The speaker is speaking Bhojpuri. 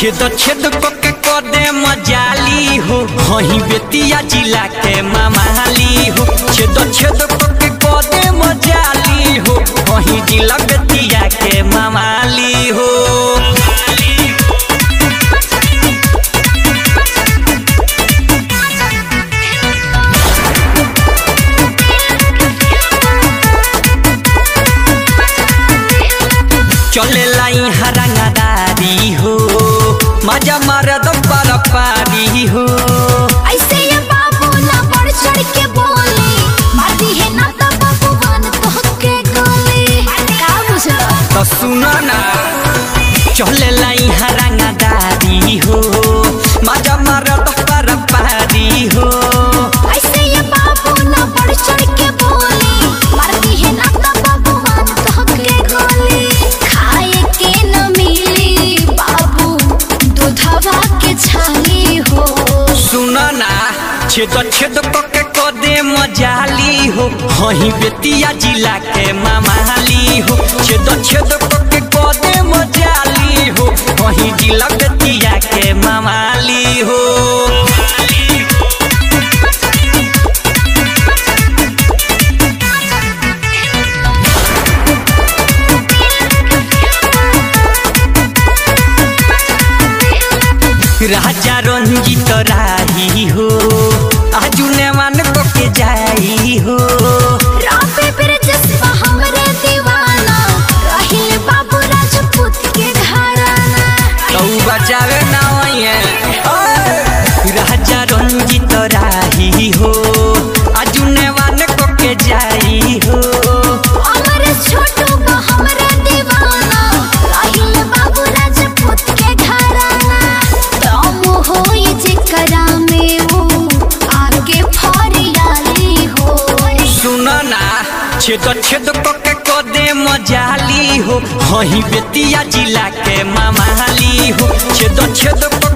छेद छेद के कदे मजाली हो हही बेतिया जिला के मामाली हो छेद छेद के कदे मजाली हो हही जिला बेतिया के मामाली हो चले लाई हरंगदारी हो मजा मरद पर पारी हो ऐसे ये बाबू ना बढ़ चढ़ के बोले मारती है ना तो बाबू बन तो के गोले का बुझलो तो सुनो ना चले लाई हरंगदारी हो मजा मरद पर पारी हो ऐसे ये बाबू ना बढ़ चढ़ के बोले मारती है ना तो बाबू बन तो के गोले खाए के न मिली बाबू दूधवा के छाली हो सुनो ना छेद छेद के कदे मजाली हो हही बेतिया जिला के मामाली हो छेद छेद के कदे मजाली हो हही जिला बेतिया के मामाली हो राजा रंजित राही हो आजू नेवान को के जाई हो रापे बिरजसवा हमरे दीवाना रहिल बाबू राजपूत के घराना तू बचावे ना होइए राजा रंजित राही हो आजू नेवान को के जाई हो हमरे छोटू बा हमरे दीवाना रहिल बाबू राजपूत के घराना दम होई जेकरा में वो आगे फरियाली हो सुनो ना छेद छेद के कदे मजाली हो हही बेतिया जिला के मामाली हो छेद छेद